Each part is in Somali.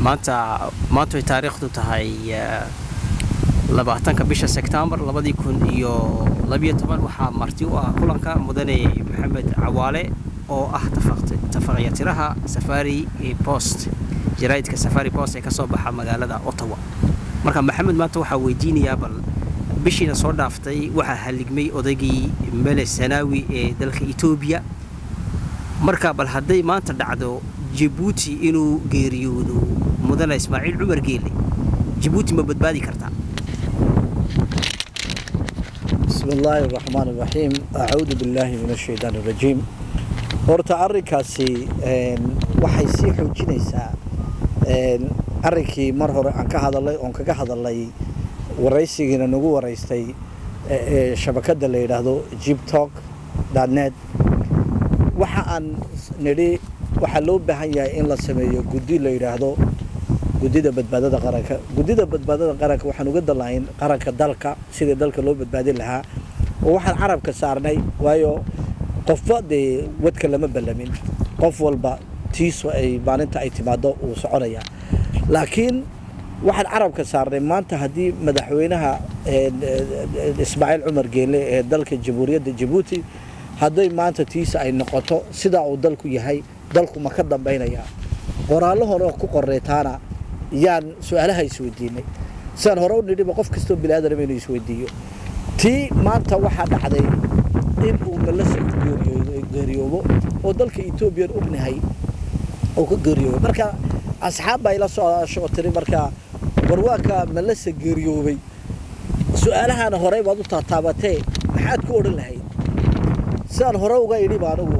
maanta maanta way taariikhdu tahay labaatanka bisha sebtembar labadii kun iyo labiyo toban waxaa marti u ah kulanka mudane maxamed cawaale oo ah tafaqyatiraha safari post jaraa'idka safari post ee ka soo baxa magaalada ottawa marka maxamed maanta waxaa weydiinayaa bal bishiina soo dhaaftay waxaa haligmay odaygii mele sanaawi ee dalka etoobiya marka bal hadday maanta dhacdo jabuuti inuu geeriyoodo mudane ismaaciil cumar geele jabuuti ma badbaadi kartaa بسم الله الرحمن الرحيم أعوذ بالله من الشيطان الرجيم horta arrinkaasi waxay sii xoojinaysaa arrinkii mar hore aan ka hadalay oon kaga hadalay waraysigiina nagu waraystay shabakadda la yidhaahdo jibtalk net waxa aan nidhi waxaa loo baahan yahay in la sameeyo guddi la yidhaahdo guddida badbaadada qaranka guddida badbaadada qaranka waxaan uga dalahayn qaranka dalka sidii dalka loo badbaadin lahaa oo waxaan carabka saarnay waayo qofba dee wadka lama ballamin qof walba tiisu ay maalinta ay timaado uu soconayaa laakiin waxaan carabka saarnay maanta haddii madaxweynaha ismaaciil cumar geele ee dalka jamhuuriyadda jabuuti hadday maanta tiisa ay noqoto sidaa uu dalku yahay dalku ma ka dambaynayaa qoraallo hore oo ku qoreytaana yaan su-aalaha isweydiinay sidaan hore u nidhiba qof kastoo biniaadanaba inuu isweydiiyo tii maanta waxaa dhacday in uu malasa geeriyoobo oo dalka etoobiyan ognahay oo ka geeriyoobo marka asxaab baa ila soo tiri marka warwaaka malasa geeriyoobay su-aalahaana horey baad u taataabatee maxaad ku odhan lahayd sidaan hore uga idhiba anigu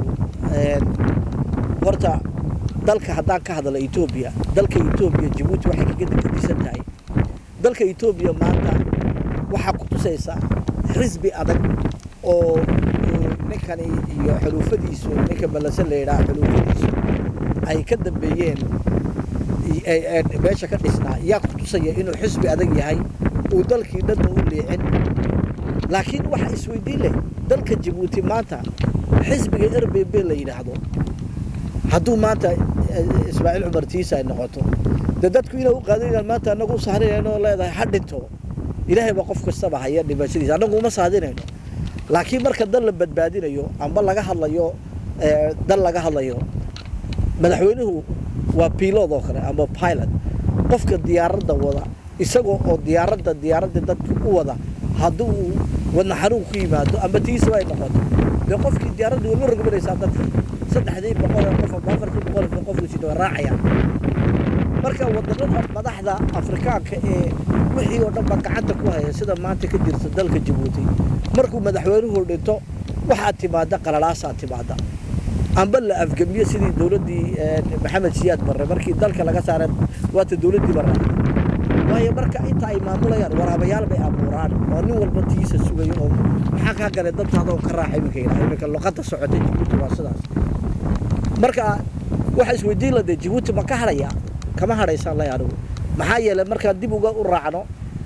horta dalka haddaan ka hadala etoobiya dalka etoobiya jabuuti waxay kaga degadisan tahay dalka etoobiya maanta waxaa ku tusaysaa xisbi adag oo ninkani iyo xuluufadiisu ninka malase la yidhaha xuluufadiisu ay ka dambeeyeen meesha ka dhisnaa yaa ku tusaya inuu xisbi adag yahay uu dalkii dhanna u leecin laakiin waxa isweydiin leh dalka jabuuti maanta xisbiga r b b la yidhaahdo hadduu maanta ismaaciil cumar tiisa ay noqoto dee dadku inay u qaadinayaan maanta annagu u sahrinayno leedahay ha dhinto ilaahay baa qof kastaba haya dhimashadiisa annagu uma saadinayno laakiin marka dal la badbaadinayo amba laga hadlayo dal laga hadlayo madaxweynuhu waa pilot oo kale amba pilot qofka diyaaradda wada isagoo oo diyaaradda diyaaradda dadka u wada haddii uu wadna xanuun ku yimaado amba tiisaba ay noqoto dee qofkii diyaaradda way ma rogmanaysaa dadka saddexdii boqol ee qof amba afartii boqol ee qofku sida waa raacayaan marka wadannada madaxda afrikaanka ee wixii oo dhan ba gacanta ku haya sida maanta ka jirta dalka jabuuti markuu madaxweynuhu dhinto waxaa timaada qalalaasaa timaada amba la afgamiyo sidii dowladdii maxamed siyaad barre markii dalka laga saaray waata dowladdii barre waayo marka inta ay maamulayaan waraabayaal bay abuuraan oo nin walba tiisa sugayo oo maxaa kaa galay dantaada oo ka raaxa iminka yidhaha iminka luqadda socotay jabuuti waa sidaas marka waxa isweydiin ladee jabuuti ma ka hadhaya kama hadhaysaan lay anigu maxaa yeelay markaan dib uga u raacno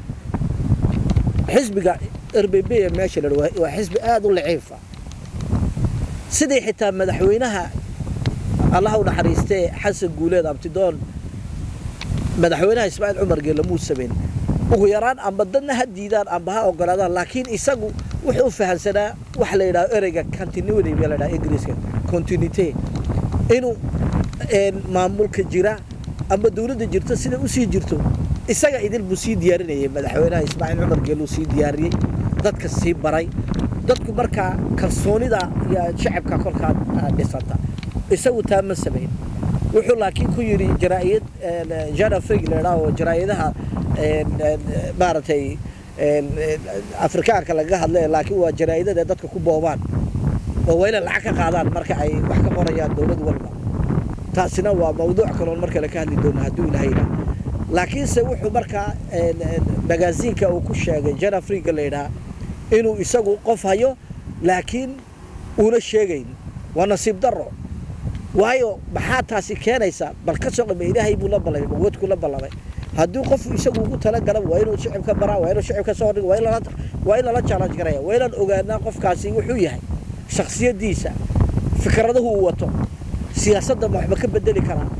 xisbiga r b b ee meesha la waa xisbi aada u laciifa sidii xitaa madaxweynaha allaha u naxariistee xasan guuleed abtidoon madaxweynaha ismaaciil cumar geelle muu samayn ugu yaraan amba dadna ha diidaan amba ha ogolaadaan laakiin isagu wuxuu u fahamsanaa waxa la yidhaha ereyga continuity baa la yidhaha ingiriiska continuity inuu maamulka jira amba dowladda jirto sida usii jirto isaga idil buu sii diyaarinayay madaxweynaha ismaaciil cumar geeluu sii diyaariyey dadka sii baray dadku markaa kalsoonida iyo shacabka kolkaa dhisanta isagu taa ma samayn wuxuu laakiin ku yidhi jaraa'id janafrig la oo jaraa'idadaha maaragtay afrikaanka lagaga hadla laakiin waa jaraa'idada dadka ku boobaan oo waa inay lacag ka qaadaan marka ay wax ka qorayaan dowlad walba taasina waa mawduuc kaloon mar kale ka hadli doono hadduu ilahayna laakiinse wuxuu markaa magaasiinka uu ku sheegay janafriga la yidhaha inuu isagu qof hayo laakiin uuna sheegayn waa nasiib daro waayo maxaa taasi keenaysa bal ka soo qame ilaahay buu la ballamay wadku la ballamay haddii qofu isagu ugu talagala waa inuu shicibka baraa waa inuu shicibka soo dhigo waa in lala waa in lala challenge garaya waa inaan ogaanaa qofkaasi wuxuu yahay shakhsiyadiisa fikradahu uu wato siyaasadda ma waxba ka bedeli karaa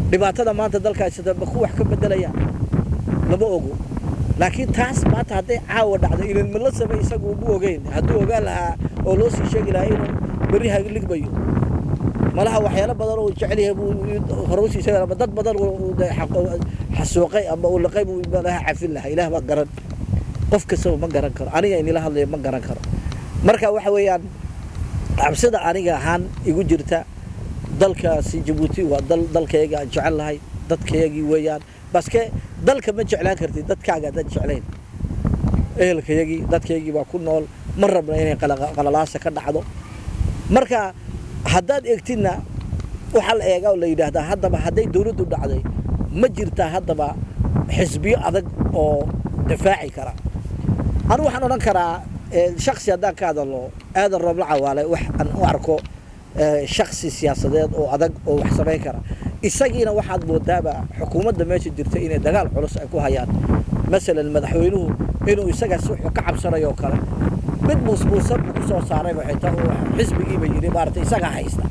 dhibaatada maanta dalka haysata ma ku wax ka bedelayaan lama ogo laakiin taas maanta hadday caawa dhacdo ilan ma la samey isagu umu ogeyn hadduu ogaan lahaa oo loo sii sheegi lahaa inuu berri hagligmayo malaha waxyaalo badan oo jecel yahay buu hore usii sheegi ama dad badan xasuuqay ama uu laqay buu malaha cafin lahaa ilaah baa garan qof kastaba ma garan karo aniga inila hadlayo ma garan karo marka waxa weeyaan cabsida aniga ahaan igu jirta dalkaasi jabuuti waa dal dalkayga aan jecel lahay dadkaygii weeyaan baske dalka ma jeclaan kartid dadkaaga haddaad jeclayn ehelkayagii dadkaygii baa ku nool ma rabna inay qalalaasa ka dhacdo marka haddaad eegtidna waxaa la eegaa oo la yidhaahdaa haddaba hadday dowladdu dhacday ma jirtaa haddaba xisbiyo adag oo difaaci kara anu waxaan odhan karaa shaksi haddaan ka hadalno aadan roobla cawaale wax aan u arko shaksi siyaasadeed oo adag oo wax samayn kara isagiina waxaad moodaaba xukuumadda meesha jirta inay dagaal culus ay ku hayaan masalan madaxweynuhu inuu isagaas wuxuu ka cabsanayo oo kale mid muusmuusan buu ku soo saarayba xitaa uu xisbigiiba yidhi maaragtay isagaa haysta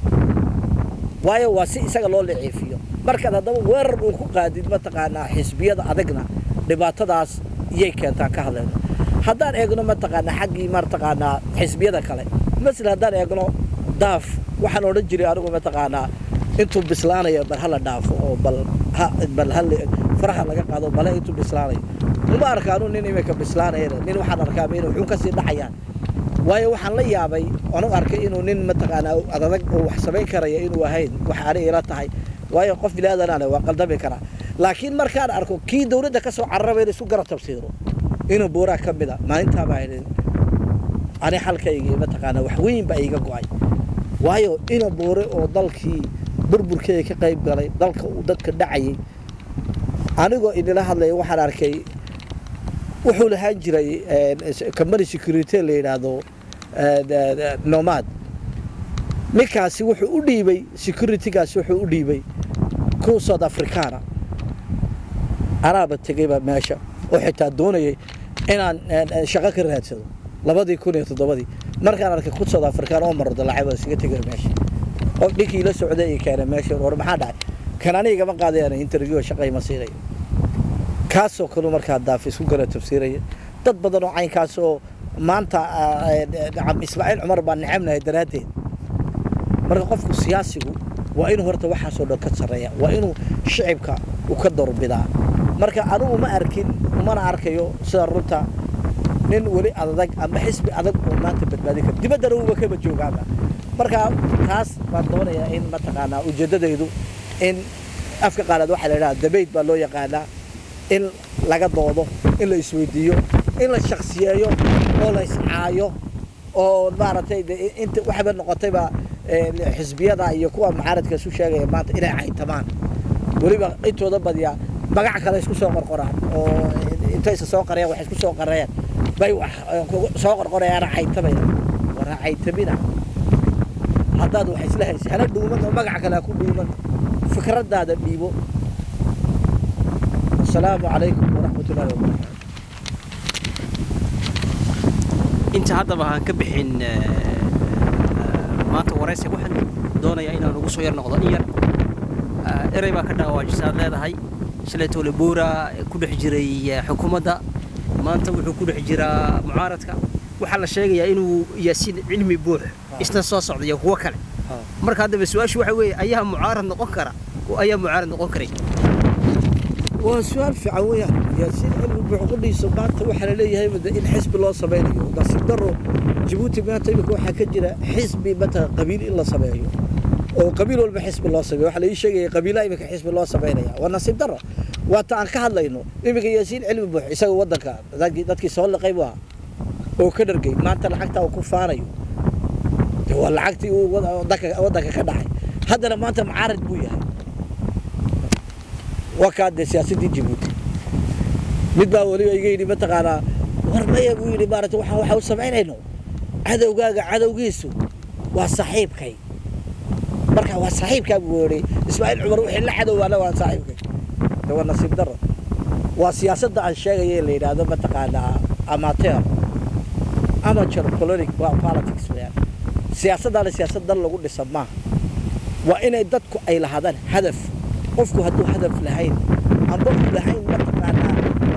waayo waa si isaga loo liciifiyo markaad haddaba weerar uu ku qaadid mataqaanaa xisbiyada adagna dhibaatadaas iyay keentaan ka hadlayno haddaan eegno mataqaanaa xaggii mataqaanaa xisbiyada kale masel haddaan eegno daaf waxaan odhan jiray anigu mataqaanaa intuu bislaanayo bal hala dhaafo oo bal bal hal faraha laga qaado bale intuu bislaanayo uma arkaanu nin imika bislaanayana nin waxaan arkaaba inuu xun kasii dhacayaan waayo waxaan la yaabay anu arkay inuu nin mataqaanaa adadag oo wax samayn karaya inuu ahayn wax ani ila tahay waayo qof bilaadanane waa qaldami karaa laakiin markaan arko kii dowladda ka soo cararaba in isku garab tabsiiro inuu buuraa ka mid a maalintaabaa idhin ani xalkaygii mataqaanaa wax weyn baa iiga go-ay waayo ina buure oo dalkii burburkeeda ka qayb galay dalka uu dadka dhacayay anigoo idila hadlaya waxaan arkay wuxuu lahaan jiray company security la yidhaahdo nomad ninkaasi wuxuu u dhiibay securitygaasi wuxuu u dhiibay ku south africana anaaba tegayba meesha oo xitaa doonayay inaan shaqo ka raadsado labadii kun iyo toddobadii markaan arkay ku south africana oo maro dalaacay baa isaga tegay meesha qof dhinkii la socday iyo keenay meesha war maxaa dhacay kan anigama qaadayaan interview shaqay ma siinayo kaasoo kale markaa daaf isku kala tafsiiraya dad badan oo caynkaas oo maanta ismaaciil cumar baan necabnahay daraaddeed marka qofku siyaasigu waa inuu horta waxaasoo dhan ka sarreeya waa inuu shicibka u ka doorbidaa marka anugu ma arkin mana arkayo sida runta nin weli adag ama xisbi adag oo maanta badbaadin kara dibaddana uuba kaba joogaaba marka taas baan doonayaa in mataqaanaa ujeeddadaydu in afka qaalaad waxaa la idhaha dabayd baa loo yaqaanaa in laga doodo in la isweydiiyo in la shaksiyeeyo oo la iscaayo oo maaragtay inta waxba noqotayba xisbiyada iyo kuwa mucaaradka isu sheegaya maanta inay caytamaan weliba intooda badiyaa magac kale isku soo qorqoraan oo intaysa soo qareen wax isku soo qareen bay wax soo qorqorayaana caytamaya wara caytamina haddaad wax isla haysa hana dhuuman oo magac kale ha ku dhuuman fikraddaada dhiibo السلام عليكم ورحمة الله وبركاته inta haddaba aan ka bixin maanta waraysi waxaan doonayaa inaan ugu soo yar noqdo in yar erey baa ka dhaawaajisaad leedahay shalaytoole buura ku dhex jiray xukuumadda maanta wuxuu ku dhex jiraa mucaaradka waxaa la sheegayaa inuu yaasiin cilmi buux isna soo socda iyo kuwo kale marka haddaba su-aashu waxa weeye ayaa mucaarad noqon kara oo ayaa mucaarad noqon karay waa su-aal fiican weeyaan yaasiin cilmi buux qudhiisa maanta waxaa la leeyahay in xisbi loo samaynayo nasiib daro jabuuti maanta imika waxaa ka jira xisbi mata qabiil in la sameeyo oo qabiil walba xisbi loo sameeyo waxaa la ii sheegaya qabiilaha imika xisbi loo samaynaya waa nasiib daro waata aan ka hadlayno imika yaasiin cilmi buux isaga waddanka dadkii soo liqay buu ahaa oo ka dhargay maanta lacagtaa uu ku faanayo waa lacagtii uu waddanka ka dhacay haddana maanta mucaarad buu yahay waa kaa dee siyaasaddii jabuuti mid baa weliba iga yidhi mataqaanaa war maya buu yidhi maarata waxaan waxa u samaynayno cadowgaaga cadowgiisu waa saaxiibkay marka waa saaxiibkaa buu yidhi ismaaciil cumar wixii la cadowbaana waa saaxiibkay de waa nasiib daro waa siyaasadda aan sheegaya in la yidhaahdo mataqaanaa amateur amateur polonic waa politics weyaan siyaasaddaana siyaasad dan lagu dhisa maaha waa inay dadku ay lahaadaan hadaf qofku hadduu hadaf lahayn amba uu lahayn mataqaanaa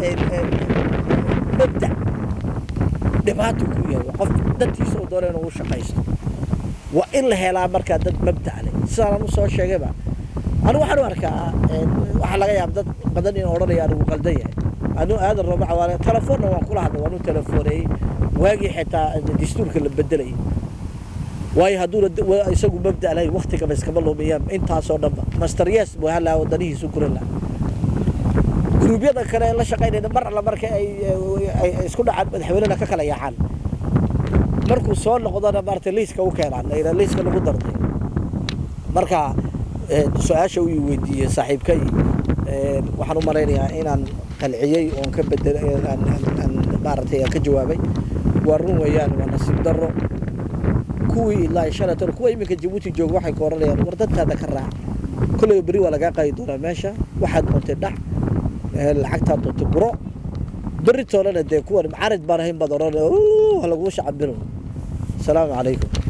mabdac dhibaato ku yahay qof dadkiisa uu doona inuu u shaqaysto waa in la helaa markaa dad mabdac leh sidaan u soo sheegayba anigu waxaan u arkaa waxaa laga yaaba dad badan in odhanaya anigu qaldan yahay anigu aadan rooba cawaale telefoonna waan kula hadlay waan u telefooneeyey waagii xitaa dastuurka la bedelayay waayo hadduuna isagu mabda lahayn waktigaba iskama lumiyaan intaasoo dhanba master yes buu halaa wadanihiisu guran lahaa guruubyada kale la shaqaynayna mar alla marka ay isku dhacaan madaxweynena ka kala yaacaan markuu soo noqdona maarata liiska u keenaan layidhaa liiska lagu darday marka su-aasha uu weydiiyey saaxiibkay waxaan u malaynayaa inaan qalciyey oon ka bedel maaragtay aan ka jawaabay waa run weeyaan waa nasiib darro kuwii ilaa shalay tan kuwa iminka jabuuti jooga waxay ka oranayaan war dadkaada ka raac kolleyba beri waa lagaa qaadi doonaa meesha waxaad doontay dhac lacagtaad doontay guro beri toolana dee kuwan carid baan ahayn baad oranaya laguu shacabino asalaamu calaykum